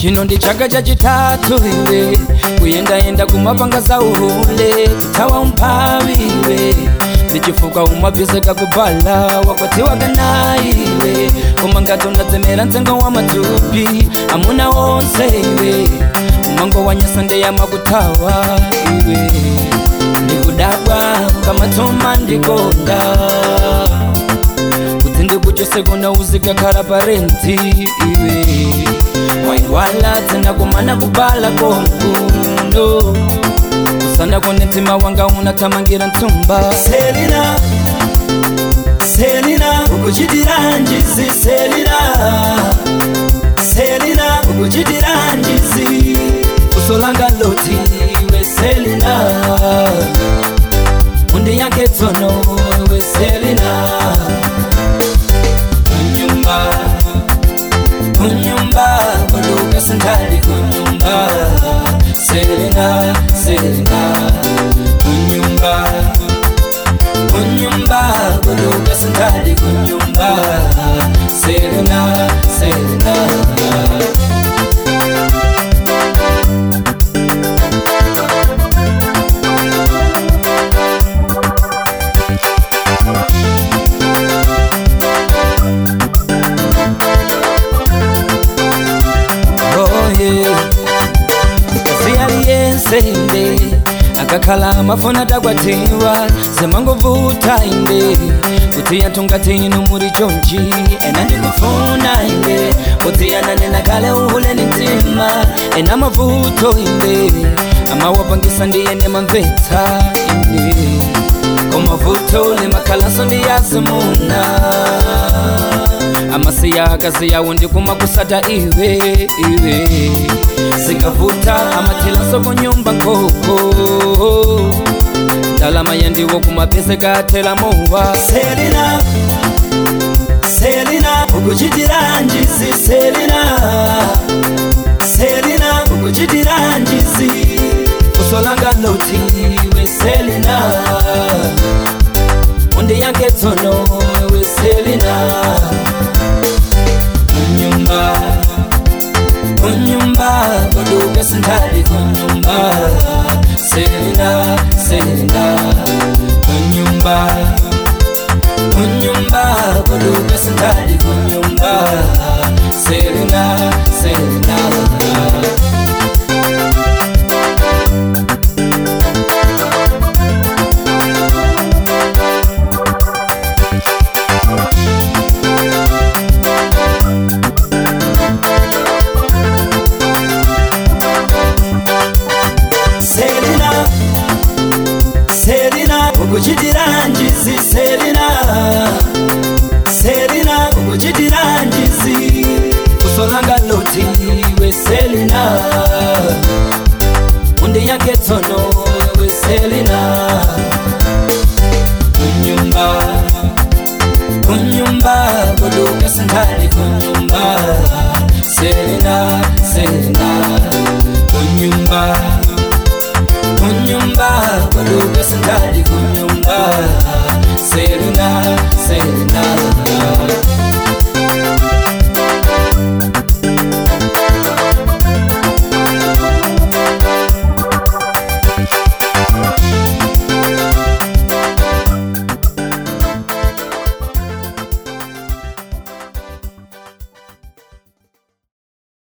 chino ndi chaka chachitatu iwe kuyendayenda kumapanga za uhule kuthawa umphawi iwe ndichifuka umabviseka kubhala wakwatiwa kana iwe koma ngati unadzemera mtengo wa matupi amuna onse iwe umango wanyasa ndeyama kuthawa iwe ndikudabwa kamatoma ndikonda kuti ndikuchose kuna uzika khala parenti iwe waiwala tena kumana kubala konkuno usana kone mtima wanga unathamangira ntsumba selina selina ukuchitira njizi selina selina ukuchitira njizi usolanga loti iwe selina undi yake tsono iwe selina kunyumba kunyumba kuduka sindali kunyumba selina selina kunyumba kunyumba kuduka sindali kunyumba selina selina oye kasiyaliyense inde akakhala amafuna takwatiwa semangovuta inde kuti yatungati inu muri chonchi ena ndikufuna inde kuti yananena kale uhuleni mtima ena mavuto inde amawapangisa ndiyene mamvetsa inde komavuto limakhalaso ndiyazimuna amasiya akazi yawo ndikuma kusata iwe iwe zikavuta amathilaso kunyumba nkoko ndalama yandiwo kumapese kathela mowa selina selina ukuchitira njizi selina selina ukuchitira njizi usolanga loti iwe selina undi yake tsono iwe selina kunyumba kunyumba kuduka sindali kunyumba selina selina kunyumba kunyumba kuduka sindali kunyumba selina selina selina selina ukuchitira njizi selina selina ukuchitira njizi usolanga loti iwe selina undi yake tsono iwe selina kunyumba kunyumba kuduka sindali kunyumba selina selina kunyumba kunyumba kuduka sindali kunyumba